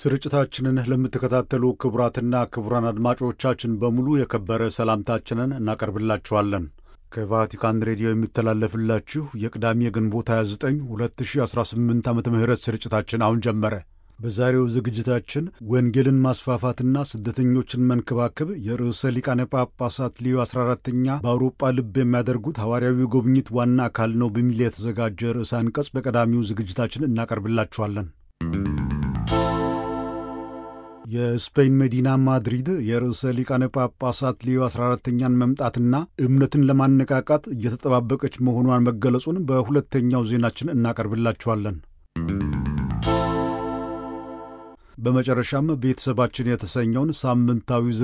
ስርጭታችንን ለምትከታተሉ ክቡራትና ክቡራን አድማጮቻችን በሙሉ የከበረ ሰላምታችንን እናቀርብላችኋለን። ከቫቲካን ሬዲዮ የሚተላለፍላችሁ የቅዳሜ ግንቦት 29 2018 ዓ ም ስርጭታችን አሁን ጀመረ። በዛሬው ዝግጅታችን ወንጌልን ማስፋፋትና ስደተኞችን መንከባከብ የርዕሰ ሊቃነ ጳጳሳት ሊዮ 14ኛ በአውሮጳ ልብ የሚያደርጉት ሐዋርያዊ ጉብኝት ዋና አካል ነው በሚል የተዘጋጀ ርዕሰ አንቀጽ በቀዳሚው ዝግጅታችን እናቀርብላችኋለን። የስፔን መዲና ማድሪድ የርዕሰ ሊቃነ ጳጳሳት ሊዮ 14ኛን መምጣትና እምነትን ለማነቃቃት እየተጠባበቀች መሆኗን መገለጹን በሁለተኛው ዜናችን እናቀርብላችኋለን። በመጨረሻም ቤተሰባችን የተሰኘውን ሳምንታዊ